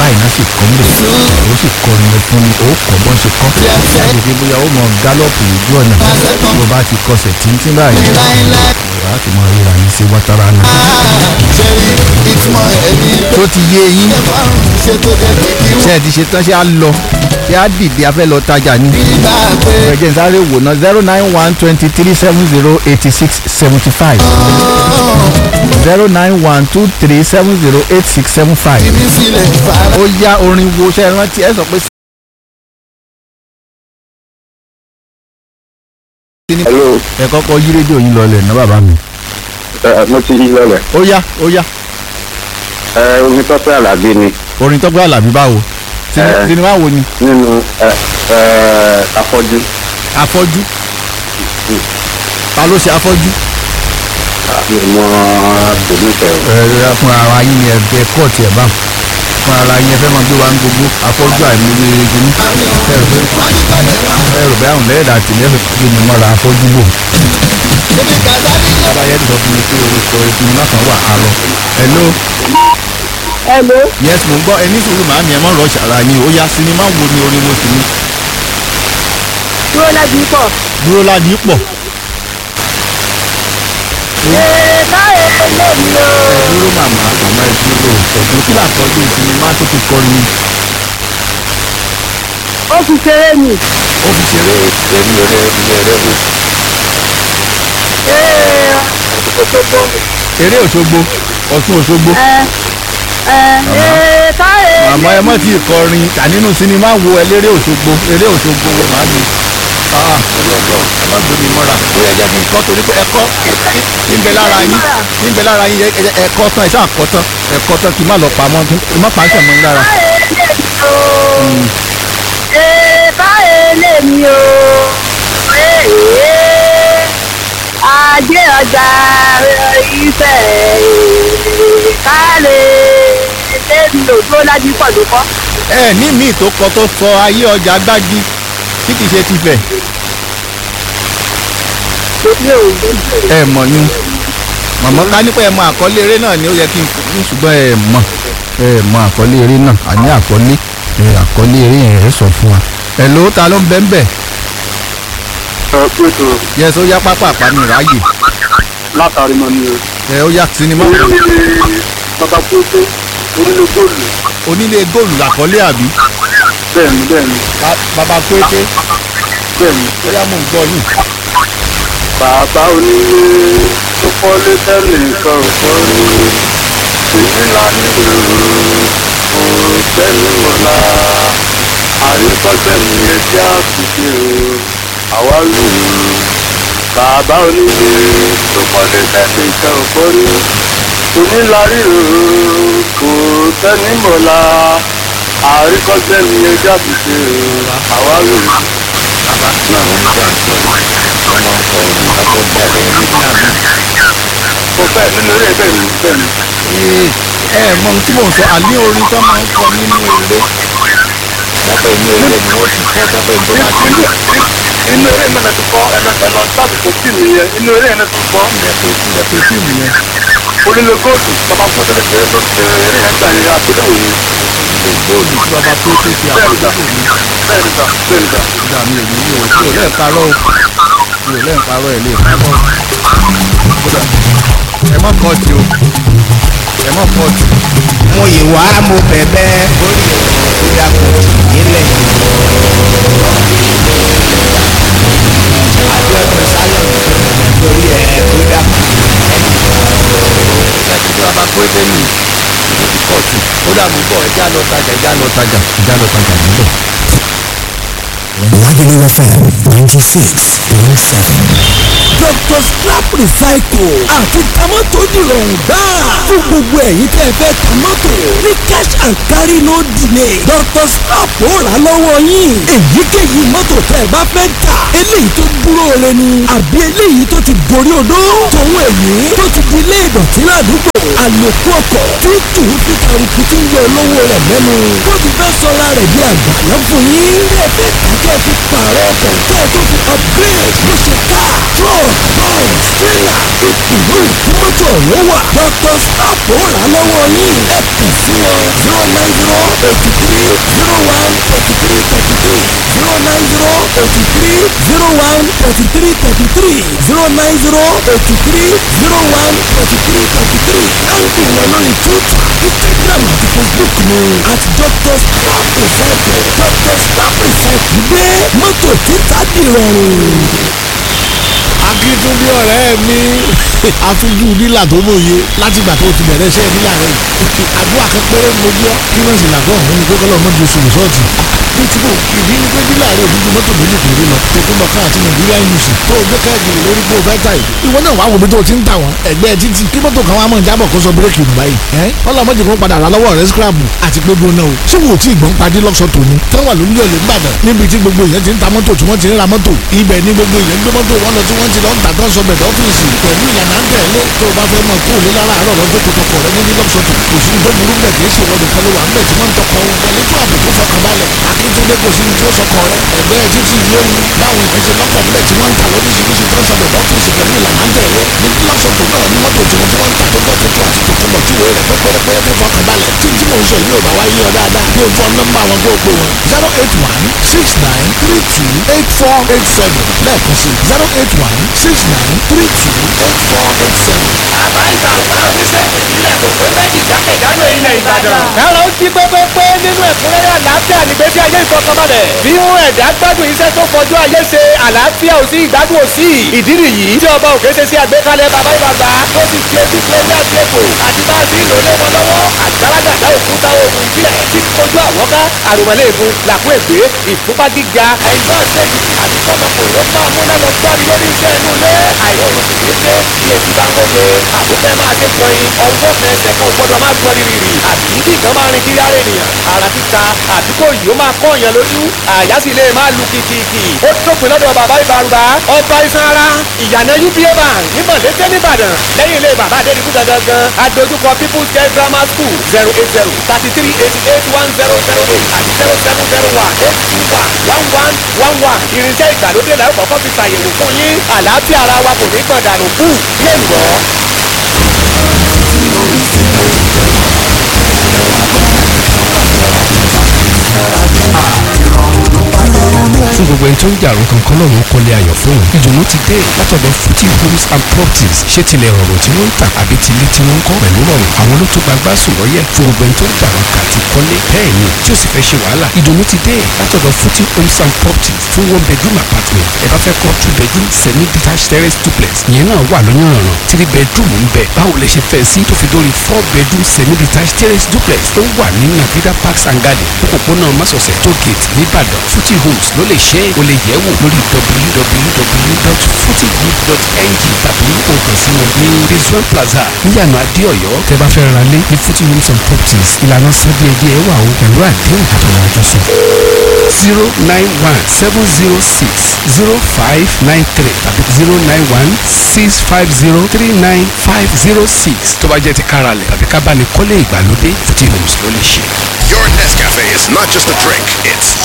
báyìí náà sì kọ́ mbẹ̀ ó sì kọrin ẹ fún mi ó kọ́ bọ́n ṣe kọ́ láti fi bóyá ó mọ gálọ́ọ̀pù lójú ọ̀nà tó bá ti kọsẹ̀ tíntín báyìí ìwà á ti mọ ríra yín sí wátara náà. ṣẹ́rí ìtumọ̀ ẹni tó ti yé yín márùn-ún ṣe tó dé kìkì ṣé ẹ ti ṣe tán ṣé á lọ ṣé á dìde a fẹ́ lọ tajà ní. nígbà pé ẹ̀jẹ̀ sáré wò ná zero nine one twenty three seven zero eighty six seventy five zero nine one two three seven zero eight six seven five. mi sílẹ̀ fara. ó yá orin wo ṣe é rántí ẹ sọ pé. hello ẹ kọ́kọ́ yí rédíò yín lọlẹ̀ ná bàbá mi. ẹ mo ti yí lọlẹ ó yá ó yá ẹ omi tọ́pẹ́ àlàbí ni orin tọ́gbẹ́ àlàbí báwo Sini- Eh. sinimá wo ni nínú ẹ ẹ afọ́jú afọ́jú ta ló ṣe afọ́jú. àbí mọ tòmítẹ o. ẹ ẹ fún ara yín ni ẹgbẹ́ kóòtù ẹ̀ báwọn fún ara yín ẹ fẹ́ máa gbé wa ń gbogbo afọ́jú àìmọye gini ẹ rò pé ẹ rò pé àwọn lẹ́yìn àti lẹ́yìn gbé mi mọ́ra afọ́jú wò. bàbá yẹn ti sọ fún mi pé orúkọ ìpinnu náà kan wà á lọ. hello Hello. yes mo ń gbọ́ ẹni sùúrù màámi ẹ mọ̀ rọ̀ ṣàrà yín ó yá sinimá wo ni orin wo sì ni Dúró láti pọ̀. dúró ládìí pọ̀ Ee báyìí lè mi o. ẹ dúró màmá màmá ẹ dúró ẹ̀dùn kí làkọ́jú sinimá tó ti kọrin Ó fi ṣeré mi. ó fi ṣeré èmi eré ilé eré mi. Ee Òṣogbo. eré òṣogbo ọ̀ṣun òṣogbo. Ẹ ẹ ee báyìí. àmọ́ ẹ mọ̀ tí ì kọrin tà nínú sinimá wo eléré òṣogbo eré òṣogbo wo màá mi. ọlọ́gbọ́n ẹ má gbé mi mọ́ra ó yẹ jẹ́ kí n kọ́ torí pé ẹ̀kọ́ níbẹ̀ lára yín níbẹ̀ lára yín ẹ- ẹ- ẹ̀kọ́ tán ẹ̀ sáà kọ́ tán ẹ̀kọ́ tán kí n má lọ pamọ́ kí n má pàṣẹ mọ́ yín lára. Báyìí lè mi o. Ee báyìí lè mi o. Ee ajé ọjà ìfẹ́ kálẹ̀ lẹ́mi ò dúró láti pọ̀ ló kọ́. ẹ ní míì tó kọ tó sọ ayé ọjà gbági tí kì í ṣe tìfẹ́ Mi ò ẹ mọ̀ yín màmá ká nípa ẹ mọ àkọlé eré náà ni ó yẹ kí n fún ṣùgbọ́n ẹ mọ̀ ẹ mọ àkọlé eré náà àní àkọlé ẹ àkọlé eré yẹn ẹ sọ fún wa. ẹ ló ta ló ń bẹ́ ń bẹ̀ ẹ pẹ̀tù yẹ sọ yá pápá àpamì ráàyè látàrí mọ ni o. ẹ ó yá sinimá bàbá kókó onílé góòlù onílé góòlù làkọlé àbí bẹ́ẹ̀ni bẹ́ẹ̀ni Ba- bàbá pété bẹ́ẹ̀ni. ó yá mò ń gbọ́ yìí. bàbá onílé tó kọ́lé tẹ́lẹ̀ nǹkan kan ní èyí ńlá ní òòrùn tẹ́lẹ̀ mọ́lá àríkọ́sẹ̀ ní ẹjẹ́ àtúnṣe o àwa lù ú. bàbá onílé tó kọ́lé tẹ́lẹ̀ nǹkan kan ní onílárí òòrùn kò tẹ́ni mọ́lá àríkọ́sẹ̀ ní ẹjẹ́ àtúnṣe o àwa lù ú. bàbá náà ń jà sọ wọ́n máa ń kọ orin lábọ́ bẹ́ẹ̀ ní àná. mo fẹ́ nínú eré bẹ́ẹ̀ ni bẹ́ẹ̀ ni. Ee, ẹ mọ ohun tí mò ń sọ àní orin tó máa ń kọ nínú eré lábẹ́ inú eré ni wọ́n ti kọ́ sábẹ́ ìbọn àti inú inú eré náà ti kọ́ ẹ̀nà ẹ̀nà sábì kò sí nìyẹn inú eré yẹn ti kọ́ ilẹ̀kùn ilẹ̀kùn fíìmù yẹn. onílé góòtù bàbá fún ọ̀sẹ̀ lẹ́sẹ̀ tó ṣe eré yẹn gbà yẹn àgbéléwò yìí. ilé góòlù tí bàbá pété fi bẹ́ẹ̀ ni àkókò sà mi. bẹ́ẹ̀ ni sà bẹ́ẹ̀ ni sà. ìgbà mi ò ní mi ò mi ò lẹ́ẹ̀ parọ́ o mi ò lẹ́ẹ̀ parọ́ ẹ̀ lè parọ́ Kódà, ẹ mọ́ kọ́ọ̀tì o ẹ mọ́ kọ́ọ̀tì. mo yìí wá mo bẹ̀bẹ̀ orí ọ̀rọ̀ tó dàpọ̀ nílẹ̀ Abíọ́dún Sálọ̀n lórí ẹ̀ tó dàpọ̀ ẹtí tí bàbá pété mi ìlú ti kọ́ọ̀tì ó dà mú bọ̀ ẹjá lọ tajà ẹjá lọ tajà ẹjá lọ tajà níbẹ̀. Lagelu FM 96.7. Dr. Scrap Recycle àti tamọ́tò dìrọ̀rùn gbáà fún gbogbo ẹ̀yin tẹ́ ẹ fẹ́ tamọ́tò ní cash and carry no delay Dr. Scrap ó rà á lọ́wọ́ yín èyíkéyìí mọ́tò tẹ́ ẹ bá fẹ́ tà eléyìí tó dúró re ni àbí eléyìí tó ti gorí odó tòun èyí tó ti di ilé ìdọ̀tí ládùúgbò àlòkù ọkọ̀ tí tù ú fi kàrùkù tí ń yọ olówó rẹ̀ lẹ́nu tó ti fẹ́ sọ́ra rẹ̀ di àgbàlá fún yín ilé ẹ̀fẹ́ tàkẹ́ fi pààrọ̀ ọkọ̀ kẹ́ ẹ tó fi upgrade bó ṣe ká truck bus trailer ìpìlú ìfúnmọ́tò ọ̀hún wà Dr. Slap ó rà á lọ́wọ́ yín ẹ kàn sí wọn zero nine zero eighty three zero one thirty three thirty three zero nine zero eighty three zero one thirty three thirty three zero nine zero eighty three zero one thirty three thirty three káńtì wọn lórí twitter instagram àti facebook ní at dr snap recycle dr snap recycle gbé mọ́tò títà dìrọ̀rùn akíntúndé ọ̀rẹ́ mi àfijú dílà tó mòye látìgbà tó ti bẹ̀rẹ̀ iṣẹ́ dílà rẹ̀ àdúrà kan péré ń mojú ọ́ kí wọ́n sì làgọ́ ọ̀hún ni pé kọ́lọ́ mọ́jú oṣù rìsọ́ọ̀tì bí tí kò ìdí ni pé dílà rẹ̀ òdúdú mọ́tò méjì péré lọ tó kún bọ̀ káàtì nàìjíríà yùsì tó o gbé káàkiri lórí pé o fẹ́ ta ìlú ìwọ náà wàá wo bí tó o ti ń tà wọ́n ẹgbẹ́ títì kí mọ́tò kan wá mọ̀ jábọ̀ kó sọ bírèkì nù báyìí ẹ́ ọlọ́mọdé kan padà rà lọ́wọ́ rẹ̀ scrap àti pé gbóná o ṣé wò ó tí ìgbọ́n padì lọ́sọ̀ tòní tán wà lórí ọ̀lẹ́ ńbàdàn níbi tí gbogbo èèyàn ti ń ta mọ́tò tí wọ́n ti ń ra mọ́tò ibẹ̀ ni gbogbo èèyàn gbé mọ́tò wọn lọ tí wọ́n ti lọ ń tà tán sọ bẹ̀rẹ̀ ọ́fíìsì pẹ̀lú ìlànà ń tẹ̀lé tó o bá fẹ́ mọ̀ kó o lé lára àárọ̀ lọ́jọ́ tó tọkọ rẹ níbi lọ́sọ̀tò kò sí tó burú bẹ̀ kìí ṣe wọ́n nìkan ló wà ń bẹ̀ tí wọ́n ń tọkọ wọn pẹ̀lú tó àbùkù fọkànbalẹ̀ akíntúndé kò sí ní tí ó sọkọ rẹ ẹgbẹ́ títí lóhun báwọn ìkan ṣe lọ́pọ̀ bílẹ̀ tí wọ́n ń tà lóríṣiríṣi tó ń sọ bẹ̀rẹ̀ ọ́fíìsì pẹ̀lú ìlànà ń tẹ̀lé ní lọ́sọ̀tò náà ní mọ́tò tí wọ́n tí wọ́n ń tà tó bọ́ tuntun àti tuntun bọ̀ tíwèé rẹ̀ pẹ́pẹ́rẹ́pẹ́ tó fọkànbalẹ̀ tí tí mò ń sọ yìí ò bá wá yí ọ dáadáa bí ojú ọ̀nà nọ́mbà wọn kó o pè wọn zero eight one six nine three two eight four eight seven lẹ́ẹ̀kan sí zero eight one six nine three two eight four eight seven. àbá ìtàkùn oníṣẹ́ ìbílẹ̀ kò pé méjì jákèjádò ilẹ̀ ìbàdàn. ẹ̀rọ ń jí pépépé nínú ẹ̀kúnrẹ́rẹ́ àlàáfíà nígbésí ayé ìfọkànbalẹ̀. bí ń ẹ̀dá gbádùn iṣẹ́ tó fojú ayé ṣe àlàáfíà ò sí ìgbádùn ò sí. ìdí nìyí tí ọba òkè ṣe sí àgbékalẹ̀ bàbá ìbàgbà tó ti fi etí pé ní àgbẹ̀kọ̀ àti bá a ti lò lé wọn lọ́wọ́ àgbàlagbà òkúta oògùn ìbílẹ̀ tí kojú àwọ́ká àrùmọ̀lẹ́ẹ̀gùn làkú ègbé ìfúnpá gíga ẹ̀yọ́ ṣẹ́yìn àti kọ́mọkùnrin ó máa múná lọ gbárí lórí iṣẹ́ inú ilé àìrọ̀rùn sì ní pé bí etí bá ń gbóge àbúfẹ́ máa ṣe kọrin ọwọ́ fẹsẹ̀ kan gbọ́dọ̀ máa gbọ́ rírì àbí kí nǹkan máa rin kiri ara ènìyàn ara títa àbí kò yìí ó máa kọ́ èèyàn lójú àyà sì lè máa lu kìkìkì ó dópin lọ́dọ̀ bàbá ìbárúbá ọba iṣan ara ìyànà uba bank ní mọ̀lẹ́tẹ̀ nìbàdàn lẹ́yìn ilé bàbá adédìbú gangan adójúkọ people's girl grammar school zero eight zero thirty three eighty eight one zero zero eight àti zero seven zero one eight two one one one one one irinṣẹ́ ìgbàlódé la ó kọ́kọ́ fi ṣàyẹ̀wò fún yín àlàáfíà ara wa kò ní gbọ̀n dànù kú bí èlùbọ́. fún gbogbo ẹni tó ń jà àrùn kankan lọ́rùn kọ́lé ayọ̀ fóun ìdùnnú ti dé látọ̀dọ̀ futi homes and properties ṣé tilẹ̀ rọrùn tí wọ́n ń tà àbí tilé tí wọ́n ń kọ́ pẹ̀lú rọrùn àwọn ló tó gbagbá sùn lọ́yẹ̀ fún gbogbo ẹni tó ń jà àrùn kàti kọ́lé bẹ́ẹ̀ ni tí ó sì fẹ́ ṣe wàhálà ìdùnnú ti dé látọ̀dọ̀ futi homes and properties fún one bedroom apartment ẹ bá fẹ́ kọ́ two bedroom semi detached terrace duplex ìyẹn náà wà lóyún three bedroom ń bẹ báwo lẹ ṣe fẹ́ sí tó fi dórí four bedroom semi detached terrace duplex tó wà ní navida parks and garden òpópónà masọ̀sẹ̀ tó gate nìbàdàn futi homes ló lè ṣe é o lè yẹ̀ wò lórí www.futigroup.ng tàbí o kàn sí wọn ní rizwan plaza níyànà adéọyọ tẹ́ bá fẹ́ ra lé ní futi homes and properties ìlànà sábẹ́ẹ̀dẹ́ wà o pẹ̀lú àdéhùn àtọ̀rọ̀ àjọsọ zero nine one seven zero six zero five nine three tàbí zero nine one six five zero three nine five zero six tó bá jẹ́ ti káralẹ̀ tàbí ká bá ní kọ́lé ìgbàlódé futi homes ló lè ṣe. Your Nescafe is not just a drink, it's